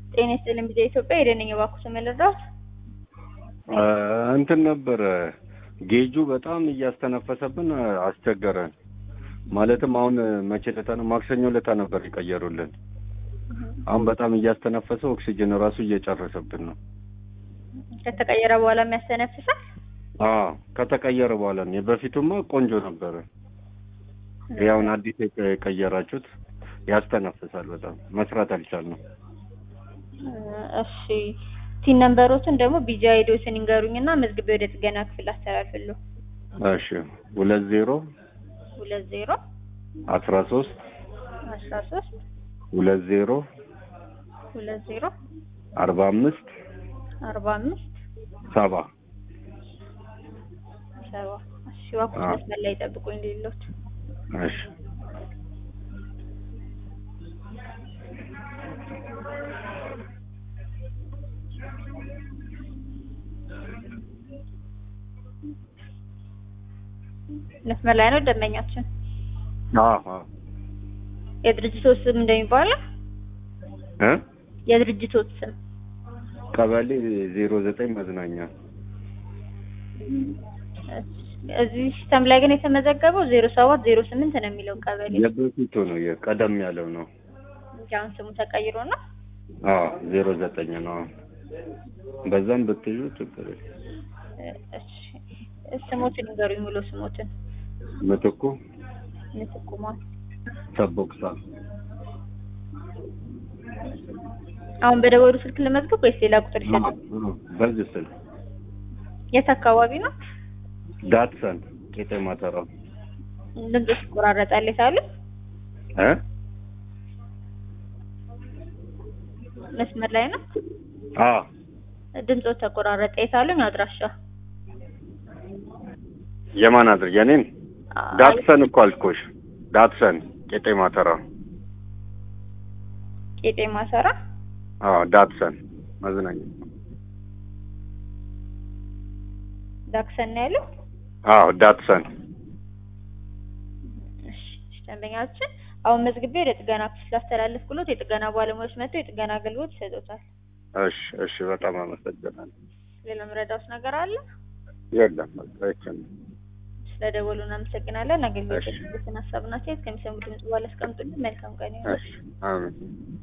ጤና ይስጥልኝ ቢዛ ኢትዮጵያ የደነኝ ባኩ ስም ልርዳት እንትን ነበረ ጌጁ በጣም እያስተነፈሰብን አስቸገረን። ማለትም አሁን መቼ ለታ ነው? ማክሰኞ ለታ ነበር የቀየሩልን። አሁን በጣም እያስተነፈሰ ኦክሲጅን ራሱ እየጨረሰብን ነው። ከተቀየረ በኋላ የሚያስተነፍሳል። አዎ ከተቀየረ በኋላ ነው። የበፊቱማ ቆንጆ ነበረ። ያውን አዲስ የቀየራችሁት ያስተነፍሳል። በጣም መስራት አልቻልንም። እሺ ቲን ነምበሮችን ደግሞ ቢጃ ሄዶስን ይንገሩኝና መዝግቤ ወደ ጥገና ክፍል አስተላልፍልሁ። እሺ ሁለት ዜሮ ሁለት ዜሮ አስራ ሶስት አስራ ሶስት ሁለት ዜሮ ሁለት ዜሮ አርባ አምስት አርባ አምስት ሰባ ሰባ እሺ እባክዎት አዎ። መስመር ላይ ጠብቁኝ ሌሎት እሺ መስመር ላይ ነው ደንበኛችን። አዎ አዎ የድርጅቶት ስም እንደሚባለው እ የድርጅቶት ስም ቀበሌ ዜሮ ዘጠኝ መዝናኛ እዚህ ሲስተም ላይ ግን የተመዘገበው ዜሮ ሰባት ዜሮ ስምንት ነው የሚለው ቀበሌ የበፊቱ ነው የቀደም ያለው ነው። እንጂ አሁን ስሙ ተቀይሮ ነው። አዎ ዜሮ ዘጠኝ ነው። በዛም ብትዩ ችግር የለም። እሺ ስሞትን ንገሩኝ፣ ሙሉ ስሞትን ምትኩ ምትቁሟል። ሰቦቅሳ አሁን በደወሉ ስልክ ለመዝገብ ወይስ ሌላ ቁጥር ይሰጡ? አዎ፣ በዚህ ስልክ የት አካባቢ ነው? ዳትሰን ቄጤማ ተራ ድምፅሽ ይቆራረጣል የታሉ? እ መስመር ላይ ነው። አዎ ድምፆ ተቆራረጠ የታሉኝ? አድራሻ የማን አድር የኔን ዳትሰን እኮ አልኩሽ። ዳትሰን ቄጤማ ተራ ቄጤማ ሰራ አዎ ዳትሰን መዝናኛ ዳክሰን ነው ያለው። አዎ ዳትሰን እሺ እሺ፣ ደንበኛችን አሁን መዝግቤ ወደ ጥገና ክፍል ላስተላለፍ ብሎት የጥገና ባለሙያዎች መጥተው የጥገና አገልግሎት ይሰጡታል። እሺ እሺ በጣም አመሰግናለሁ። ሌላ ምረዳውስ ነገር አለ? የለም በቃ ይችን ስለደወሉ እናመሰግናለን። አገልግሎት እሺ። ሀሳብና አስተያየት ከሚሰሙ ድምጽ በኋላ አስቀምጡልን። መልካም ቀን ይሁን። እሺ አሜን